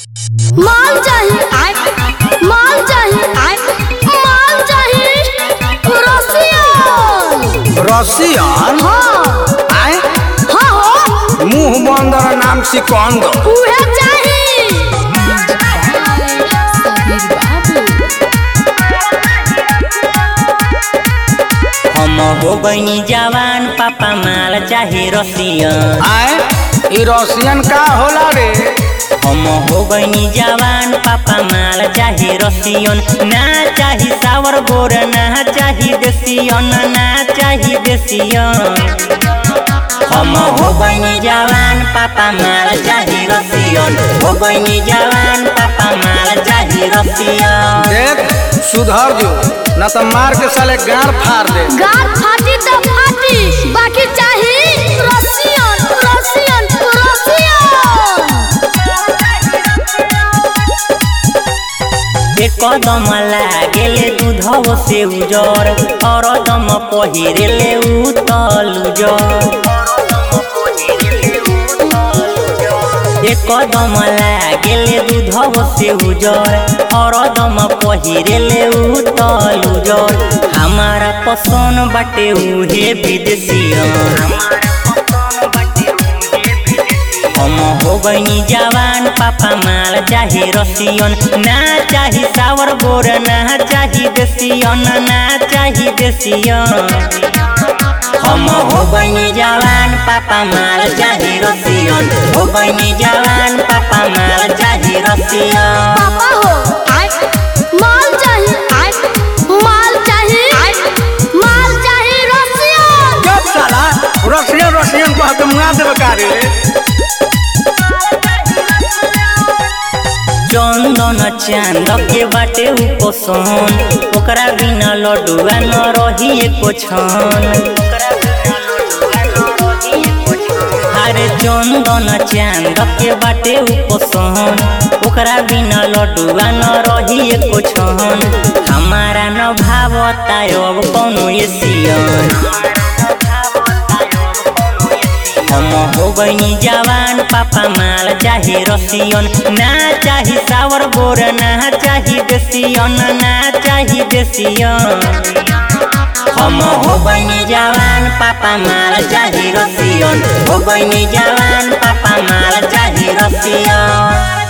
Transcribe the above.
माल चाहिए आय माल चाहिए आय माल चाहिए रसियन रसियन हाँ आय हाँ हो मुंह बंदर नाम सिकंदर उहे चाहिए हम हो गईनी जवान पापा माल चाहे रसियन आय ई रसियन का होला रे हम हो गईनी जवान पापा माल चाहे रसियन ना चाही सावर गोर ना चाही देसियन ना चाही देसियन हम हो गईनी जवान पापा माल चाहे रसियन हो गईनी जवान पापा माल चाहे रसियन देख सुधर जो न तो मार के साले गाड़ फाड़ दे गार फाटी तो फाटी बाकी चाहिए रसियन रसियन रसियन एक कदम लागेले दूधव से उजर और दम पहिरेले उतल उजर एक कदम लागेले दूधव से उजर और दम पहिरेले उतल उजर हमारा पसंद बाटे उहे विदेशियन हम हो गईनी जवान पापा माल चाहे रसियन ना चाही सावर गोर ना चाही देसियन ना चाही देसियन हम हो गईनी जवान पापा माल चाहे रसियन हो गईनी जवान पापा माल चाहे रसियन पापा हो आय माल चाहिए आय माल चाहिए आय माल चाहिए रसियन जब साला रसियन रसियन को हके मुआ देबे का रे चंदन चांद के बाटे उपसन ओकरा बिना लडुआ न रही एको छन अरे चंदन चांद के बाटे उपसन ओकरा बिना लडुआ न रही एको छन हमारा न भावता अब कौनो एसियन हम हो गईनी जवान पापा माल चाहे रसियन ना चाही सावर गोर ना चाही देसियन ना चाही देसियन हम हो गईनी जवान पापा माल चाहे रसियन हो गईनी जवान पापा माल चाहे रसियन